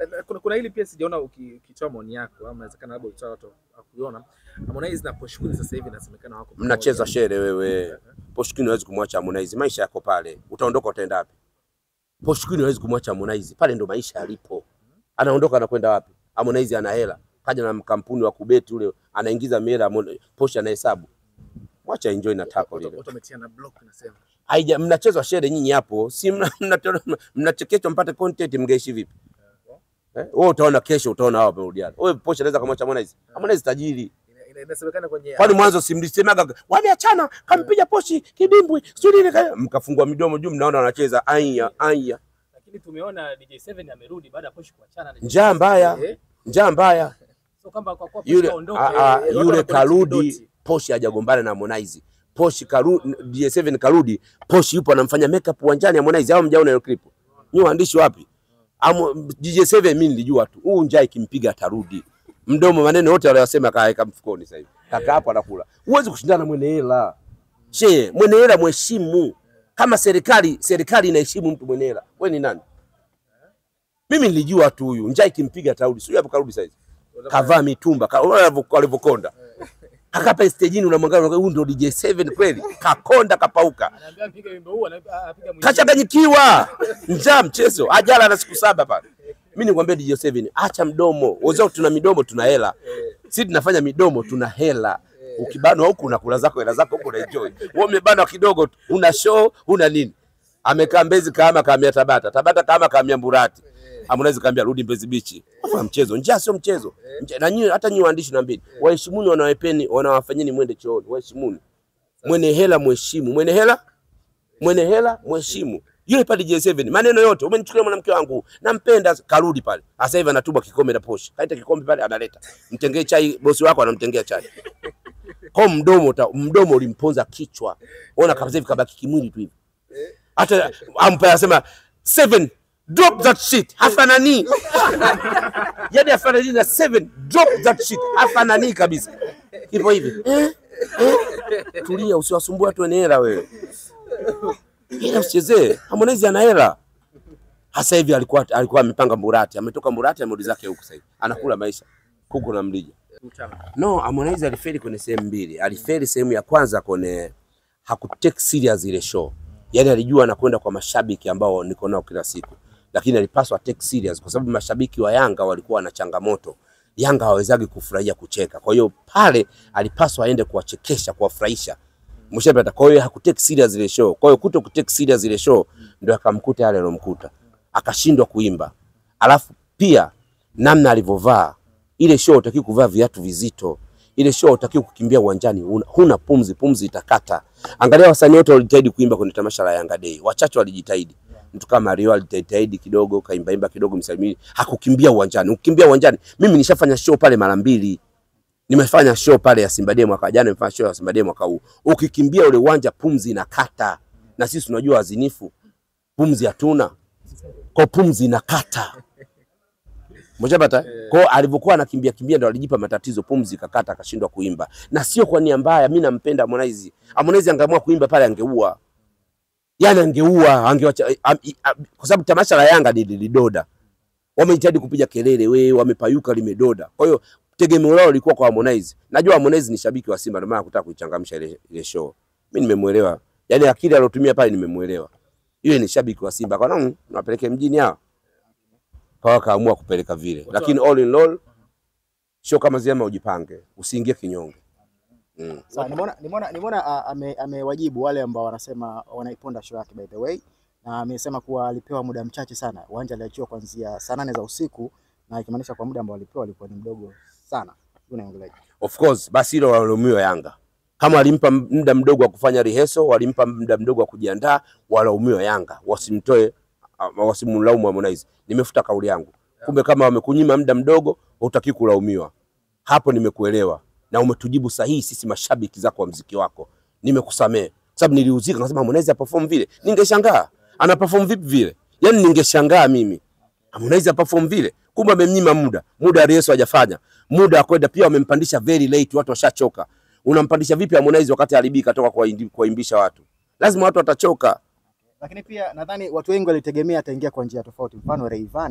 Na- kuna, kuna hili pia sijaona uki- ukitoa maoni yako ama inawezekana labda ulitoa watu hakuiona. Harmonize na Poshkuni sasa hivi inasemekana wako pamoja. Mnacheza shere wewe. Poshkini hawezi kumwacha Harmonize, maisha yako pale. Utaondoka utaenda wapi? Poshkini hawezi kumwacha Harmonize, pale ndo maisha yalipo. Anaondoka anakwenda wapi? Harmonize ana hela, kaja na kampuni wa kubeti ule, anaingiza mihela, Harmon- Posh anahesabu. Mwacha enjoy na tako Watu lile. watu wametiana block nasema. Haija mnachezwa shere nyinyi hapo, si mna- mna- mnachekeshwa mpate content, mngeishi vipi? Eh, wewe utaona kesho, utaona hao wamerudiana. Wewe Posh anaweza kumwacha Harmonize? Harmonize tajiri. Ina- ina- Inasemekana kwenye Kwani mwanzo simlisemaga wameachana, kampiga Poshi kidimbwi, sio nini kaya, mkafungua midomo juu, mnaona wanacheza aya aya, Lakini tumeona DJ7 amerudi baada ya Posh kuachana na njaa mbaya, Eh, njaa mbaya. So kwamba kwa kuwa Posh Yule kaondoka, a- a, eh, watu yule wanapeleka karudi, kidoti. Poshi hajagombana na Harmonize. Poshi karudi, DJ7 karudi, Poshi yupo anamfanya makeup uwanjani Harmonize, au mjaona hiyo clip? Ni waandishi wapi? Amo, DJ7 mimi nilijua tu huu njaa ikimpiga atarudi. Mdomo maneno yote aliyosema kaeka mfukoni sasa hivi. Kaka hapo anakula. Huwezi kushindana na mwenye hela. Che, mwenye hela mheshimu. Kama serikali serikali inaheshimu mtu mwenye hela. Wewe ni nani? Mimi nilijua tu huyu njaa ikimpiga atarudi. Sio hapo karudi sasa hivi. Kavaa mitumba, ka- unaona alivyo- alivyokonda. Akapa stejini unamwangalia huyu ndo DJ7 kweli. Kakonda kapauka. anaambia mpige wimbo huu, anapiga anapiga mwingine. Kachanganyikiwa. Njaa mchezo. Ajala na siku saba pale. Mimi nikwambia DJ7, acha mdomo. Wazao tuna midomo tuna hela. Sisi tunafanya midomo tuna hela. Ukibanwa huku unakula zako hela zako huku unaenjoy. Wewe umebanwa kidogo tu, una show, una nini? Amekaa Mbezi kama kaamia Tabata, Tabata kama kaamia Mburati. Harmonize kaambia rudi Mbezi Beach. Hapo mchezo, njaa sio mchezo. Njaa- Na nyinyi hata nyinyi waandishi naambini, waheshimuni wanawapeni, wanawafanyeni mwende chooni, waheshimuni. Mwenye hela mheshimu, mwenye hela mwenye hela mheshimu. Yule pale J7 maneno yote, umenichukulia mwanamke wangu, nampenda, karudi pale. Sasa hivi anatuba kikombe na Porsche. Kaita kikombe pale analeta. Mtengee chai, bosi wako anamtengea chai. Kwa mdomo uta, mdomo ulimponza kichwa. Ona kabisa hivi kabaki kimwili tu hivi. Hata ampa anasema seven drop that shit. Hafanani. Yaani hafanani na seven drop that shit. Hafanani kabisa. Hivyo hivi. Eh? Eh? Tulia usiwasumbue watu wenye hela wewe. Hela usichezee. Harmonize ana hela. Hasa hivi alikuwa alikuwa amepanga Mburati, ametoka Mburati amerudi zake huku sasa hivi. Anakula maisha. Kuku na mlija. No, Harmonize alifeli kwenye sehemu mbili. Alifeli sehemu ya kwanza kwenye hakutake serious ile show. Yaani alijua anakwenda kwa mashabiki ambao niko nao kila siku. Lakini alipaswa take serious kwa sababu mashabiki wa Yanga walikuwa na changamoto. Yanga hawawezagi kufurahia kucheka. Kwa hiyo pale alipaswa aende kuwachekesha, kuwafurahisha. Mshapata. Kwa hiyo hakutake serious ile show. Kwa hiyo kuto kutake serious ile show ndio akamkuta yale alomkuta. Akashindwa kuimba. Alafu pia namna alivyovaa ile show utaki kuvaa viatu vizito. Ile show utaki kukimbia uwanjani, huna, huna pumzi, pumzi itakata. Angalia wasanii wote walijitahidi kuimba kwenye tamasha la Yanga Day, wachache walijitahidi. Mtu kama Mario alijitahidi kidogo, kaimba imba kidogo, msalimini, hakukimbia uwanjani. Ukimbia uwanjani, mimi nishafanya show pale mara mbili. Nimefanya show pale ya Simba Day mwaka jana, nimefanya show ya Simba Day mwaka huu. Ukikimbia ule uwanja, pumzi inakata, na sisi tunajua wazinifu, pumzi hatuna, kwa pumzi inakata. Mshapata? Kwa hiyo alivyokuwa anakimbia kimbia ndo alijipa matatizo, pumzi ikakata, akashindwa kuimba. Na sio kwa nia mbaya, mimi nampenda Harmonize. Harmonize angeamua kuimba pale angeua. Yaani angeua, angewacha am- i- am- kwa sababu tamasha la Yanga ni lilidoda. Wamejitahidi kupiga kelele, we wamepayuka limedoda. Kwa hiyo tegemeo lao lilikuwa kwa Harmonize. Najua Harmonize ni shabiki wa Simba ndio maana hakutaka kuichangamsha ile, ile show. Mimi nimemuelewa. Yaani akili alotumia pale nimemuelewa. Yule ni shabiki wa Simba. Kwa nini nawapeleke mjini hao? Kwa akaamua kupeleka vile. Lakini all in all show kama zima ujipange, usiingie kinyonge. Mm. Sawa, nimeona nimeona nimeona ah, ame- amewajibu wale ambao wanasema wanaiponda show yake by the way, na amesema kuwa alipewa muda mchache sana. Uwanja aliachiwa kuanzia saa nane za usiku, na ikimaanisha kwa muda ambao alipewa alikuwa ni mdogo sana. Unaongeleaje? Of course, basi hilo walaumiwa Yanga. Kama walimpa muda mdogo wa kufanya rehearsal, walimpa muda mdogo wa kujiandaa, walaumiwa Yanga. Wasimtoe, ah, wasimlaumu Harmonize. Nimefuta kauli yangu. Kumbe kama wamekunyima muda mdogo, hutaki kulaumiwa. Hapo nimekuelewa na umetujibu sahihi, sisi mashabiki zako wa mziki wako. Nimekusamehe. Kwa sababu niliuzika, nasema Harmonize aperform vile. Ningeshangaa. Ana perform vipi vile? Yaani ningeshangaa mimi. Harmonize aperform vile. Kumbe amemnyima muda. Muda wa rehearsal hajafanya. Muda wa kwenda pia wamempandisha very late, watu washachoka. Unampandisha vipi Harmonize wakati alibika toka kuwaindi- kuwaimbisha watu? Lazima watu watachoka. Lakini pia nadhani watu wengi walitegemea ataingia kwa njia tofauti. Mfano Rayvanny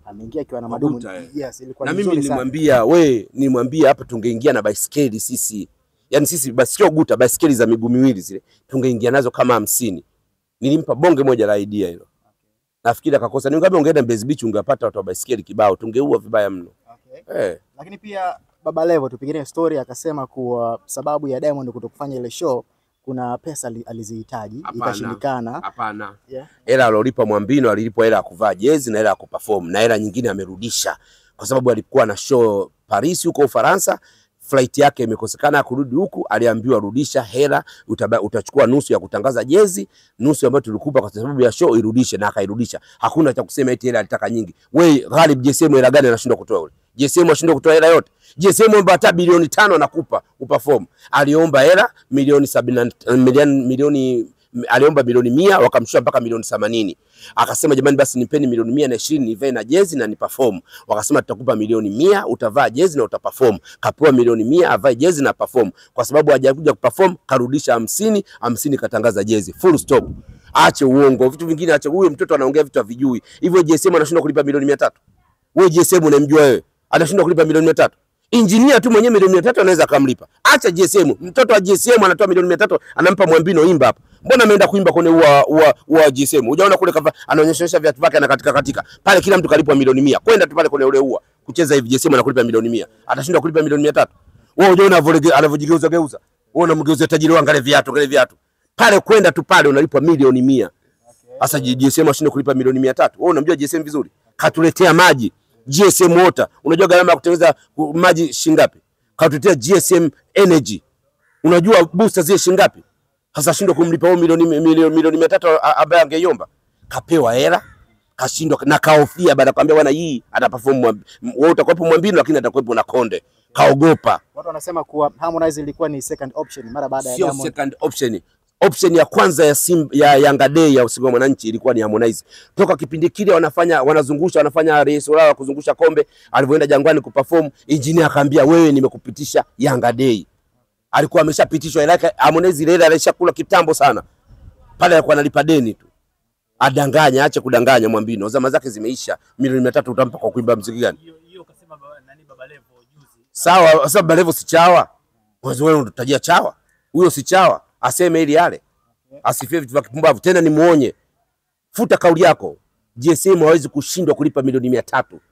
ameingia akiwa na madumu. Maguta, eh. Yes, ilikuwa na ni mimi nzuri sana. nilimwambia we, nilimwambia hapa tungeingia na baiskeli sisi, yaani sisi basi sio guta, baiskeli za miguu miwili zile tungeingia nazo kama hamsini. Nilimpa bonge moja la idea hilo, nafikiri akakosa. Ningeambia ungeenda Mbezi Beach ungepata watu wa baiskeli kibao, tungeua vibaya mno Okay. eh. Lakini pia Baba Levo tupiganie story, akasema kuwa sababu ya Diamond kutokufanya ile show kuna pesa ali- alizihitaji Hapana. ikashindikana. Hapana, Yeah. hela alolipa Mwambino alilipwa hela ya kuvaa jezi na hela ya kuperform na hela nyingine amerudisha, kwa sababu alikuwa na show Paris huko Ufaransa. Flight yake imekosekana ya kurudi huku, aliambiwa rudisha hela, utaba, utachukua nusu ya kutangaza jezi, nusu ambayo tulikupa kwa sababu ya show irudishe, na akairudisha. Hakuna cha kusema eti hela alitaka nyingi. We Ghalib, JSM hela gani anashindwa kutoa yule? JSM anashindwa kutoa hela yote. JSM omba hata bilioni tano anakupa uperform. Aliomba hela milioni sabini na- milioni milioni aliomba milioni mia wakamshusha mpaka milioni themanini. Akasema jamani, basi nipeni milioni mia na ishirini nivae na jezi na ni perform. Wakasema tutakupa milioni mia utavaa jezi na utaperform. Kapewa milioni mia avae jezi na perform, kwa sababu hajakuja kuperform karudisha hamsini hamsini, katangaza jezi full stop. Ache uongo, vitu vingine ache. Huyo mtoto anaongea vitu havijui. Hivyo JSM anashindwa kulipa milioni mia tatu? Wewe JSM unamjua wewe, anashindwa kulipa milioni mia tatu? Injinia tu mwenyewe milioni mia tatu anaweza akamlipa. Acha GSM, mtoto wa GSM anatoa milioni mia tatu anampa Mwambino, imba hapa. Mbona ameenda kuimba kwenye ua ua ua GSM? Hujaona kule kava anaonyesha viatu vyake anakatika katika. Pale kila mtu kalipwa milioni mia. Kwenda tu pale kwenye ule ua. Kucheza hivi GSM anakulipa milioni mia. Atashindwa kulipa milioni mia tatu. Wewe hujaona avolige- anavyojigeuza geuza. Wewe unamgeuza tajiri wangu angalia viatu, angalia viatu. Pale kwenda tu pale unalipwa milioni mia. Sasa GSM ashinde kulipa milioni mia tatu. Wewe unamjua GSM vizuri? Katuletea maji. GSM water. Unajua gharama ya kutengeneza ku- maji shingapi? Katuletea GSM energy. Unajua booster zile shingapi? Sasa shindwa kumlipa huyo milioni milioni milioni mia tatu a- ambaye angeiomba. Kapewa hela kashindwa na kaofia baada ya kuambia bwana hii ataperform Mwambi- wewe utakuwepo Mwambino lakini atakuwepo na Konde. Kaogopa. Watu wanasema kuwa Harmonize ilikuwa ni second option mara baada ya Sio Diamond. second option. Option ya kwanza ya Sim, ya Yanga Day ya usiku wa mwananchi ilikuwa ni Harmonize. Toka kipindi kile wanafanya wanazungusha wanafanya race lao kuzungusha kombe, alivyoenda Jangwani kuperform, engineer akaambia wewe, nimekupitisha Yanga Day. Alikuwa ameshapitishwa ila yake Harmonize ile ile alishakula kitambo sana. Pale alikuwa analipa deni tu. Adanganya, ache kudanganya Mwambino. Zama zake zimeisha. Milioni mia tatu utampa kwa kuimba mziki gani? Hiyo hiyo kasema baba- nani Baba Levo juzi. Sawa, sasa Balevo si chawa. Wewe wewe unatajia chawa. Huyo si chawa. Aseme ili yale. Asifie vitu vya kipumbavu tena ni muonye. Futa kauli yako. GSM hawezi kushindwa kulipa milioni mia tatu.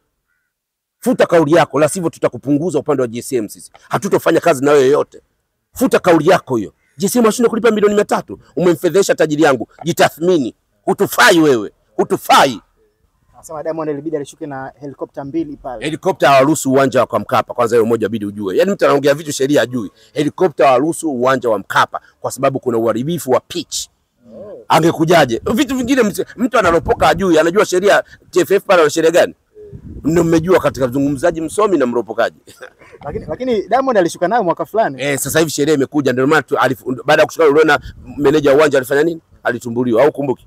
Futa kauli yako, la sivyo tutakupunguza upande wa GSM sisi. Hatutofanya kazi na wewe yoyote. Futa kauli yako hiyo. GSM hashindwa kulipa milioni mia tatu. Umemfedhesha tajiri yangu. Jitathmini. Hutufai wewe. Hutufai. Anasema Diamond ilibidi alishuke na helikopta mbili pale. Helikopta hawaruhusu uwanja wa Mkapa. Kwanza hiyo moja bidi ujue. Yaani mtu anaongea vitu sheria ajui. Helikopta hawaruhusu uwanja wa Mkapa kwa sababu kuna uharibifu wa pitch. Angekujaje? Vitu vingine mtu- mtu analopoka ajui, anajua sheria TFF pale na sheria gani? Ndio mmejua katika mzungumzaji msomi na mropokaji. Lakini lakini Diamond alishuka nayo mwaka fulani. Eh, sasa hivi sheria imekuja ndio maana tu- alif- baada ya kushuka uliona meneja wa uwanja alifanya nini? Alitumbuliwa au kumbuki?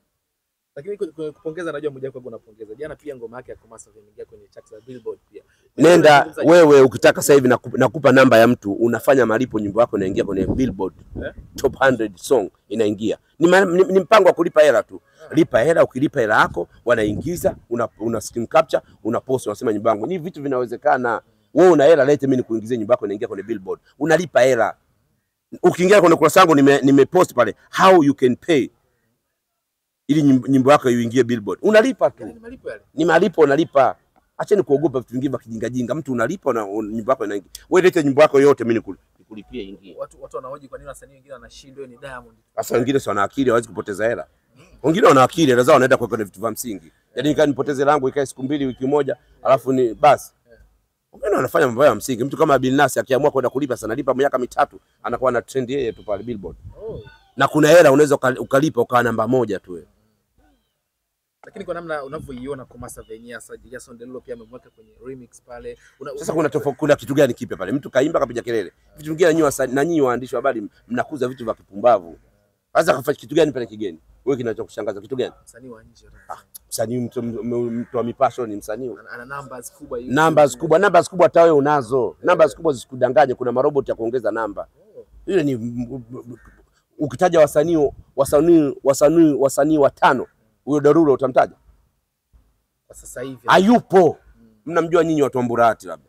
Lakini ku- ku- kupongeza, najua moja kwa unapongeza. Jana pia ngoma yake ya Komasa imeingia kwenye charts za Billboard pia. Nenda Unazungumzaje? wewe ukitaka sasa hivi nakupa, nakupa namba ya mtu unafanya malipo, nyimbo yako inaingia kwenye Billboard Eh? top 100 song inaingia. Ni, ma, ni, ni mpango wa kulipa hela tu. Lipa hela, ukilipa hela yako wanaingiza, una, una screen capture, una post, unasema nyimbo yangu. Ni vitu vinawezekana. Wewe una hela, lete mimi nikuingizie nyimbo yako inaingia kwenye Billboard. Unalipa hela. Ukiingia kwenye kurasa yangu nime, nime post pale how you can pay ili nyimbo nyimbo yako iingie Billboard. Unalipa tu Yaani ni malipo yale. ni malipo unalipa. Acheni kuogopa vitu vingine vya kijinga jinga. Mtu unalipa na un- nyimbo yako inaingia. Wewe leta nyimbo yako yote, mimi nikul- nikulipie ingie. Watu watu wanahoji kwa nini wasanii wengine wanashindwa, hiyo ni Diamond. Sasa wengine si wana akili, hawezi kupoteza hela. Wengine wana akili, hela zao wanaenda kwa kwenye vitu vya msingi. Yaani nikaa nipoteze langu ikae siku mbili wiki moja, alafu ni basi. Wengine wanafanya mambo ya msingi. Mtu kama Bilnas akiamua kwenda kulipa sana lipa miaka mitatu, anakuwa na trend yeye tu pale Billboard. Oh. Na kuna hela unaweza uka- ukalipa ukawa namba moja tu wewe. Lakini kwa namna unavyoiona Komasa Venia sasa Jason Derulo pia amemweka kwenye remix pale. Una, Sasa kuna tofauti, kuna kitu gani kipya pale? Mtu kaimba kapiga kelele. Vitu vingine nyinyi wasa- na nyinyi waandishi wa habari mnakuza vitu vya kipumbavu. Sasa kafanya kitu gani pale kigeni? Wewe kinachokushangaza kitu gani? msanii wa nje Msanii mtu, mtu, mtu wa mipasho ni msanii. ana, ana numbers kubwa hivi. Numbers kubwa, numbers kubwa hata wewe unazo. Numbers kubwa zisikudanganye, kuna maroboti ya kuongeza namba. Ile ni m- m- ukitaja wasanii wasanii wasanii wasanii watano, huyo Darulo utamtaja? kwa sasa hivi hayupo. Mnamjua nyinyi watu wa Mburahati labda